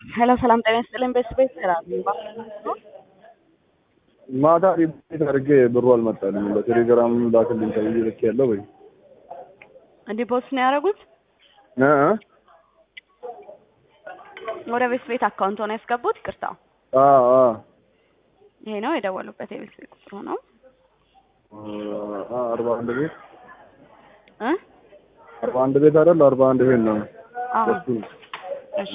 ሄሎ ሰላም ጤና ይስጥልኝ። ቤተሰቤት ሰላም ማታ ሪፖርት አድርጌ ብሩ አልመጣልኝ። በቴሌግራም ላክልኝ ተብዬ ልክ ያለው ወይ እንዲህ ፖስት ነው ያደረጉት። እ ወደ ቤት ቤት አካውንት ሆነ ያስገቡት። ይቅርታ አ አ ይሄ ነው የደወሉበት የቤት ቤት ቁጥሩ ነው አ አርባ አንድ ቤት እ አርባ አንድ ቤት አይደል? አርባ አንድ ቤት ነው። አዎ እሱ ነው። እሺ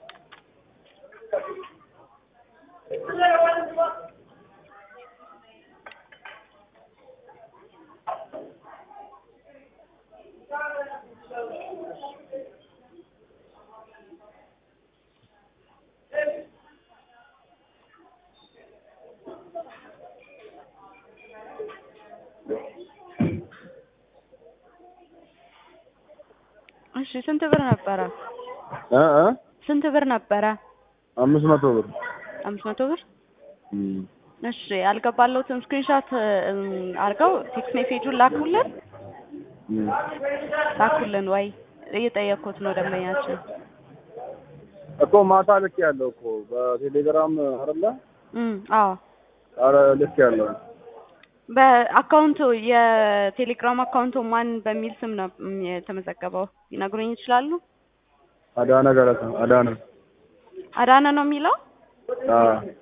እሺ ስንት ብር ነበረ? እ እ ስንት ብር ነበረ? አምስት መቶ ብር አምስት መቶ ብር እም። እሺ ያልገባለሁትን ስክሪንሾት አድርገው ቴክስት ሜሴጁን ላኩልን እም። ላኩልን ወይ እየጠየቅኩት ነው ደንበኛችን እኮ ማታ ልክ ያለው እኮ በቴሌግራም አይደለ? እም አዎ አረ ልክ ያለው በአካውንቱ የቴሌግራም አካውንቱ ማን በሚል ስም ነው እም የተመዘገበው ሊነግሩኝ ይችላሉ? አዳነ ገለታ አዳነ አዳነ ነው የሚለው አ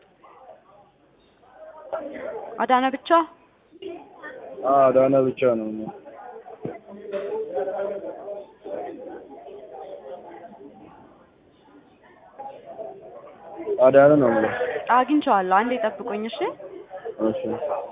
አዳነ ብቻ አ አዳነ ብቻ ነው። አዳነ ነው የምለው። አግኝቼዋለሁ። አንዴ ጠብቁኝ እሺ። እሺ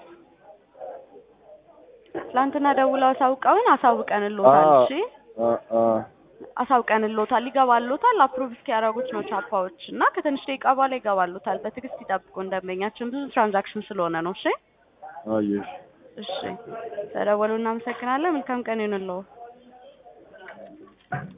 ትላንትና ደውለው አሳውቀውን አሳውቀንልዎታል። አ እሺ አ አ አሳውቀንልዎታል። ይገባልዎታል። አፕሩቭ እስኪያደርጉት ነው ቻፓዎች እና ከትንሽ ደቂቃ በኋላ ይገባልዎታል። በትዕግስት ይጠብቁን። ደንበኛችን ብዙ ትራንዛክሽን ስለሆነ ነው። እሺ አየሽ እሺ ተደወሉ። እናመሰግናለን። መልካም ቀን ይሁንልዎ።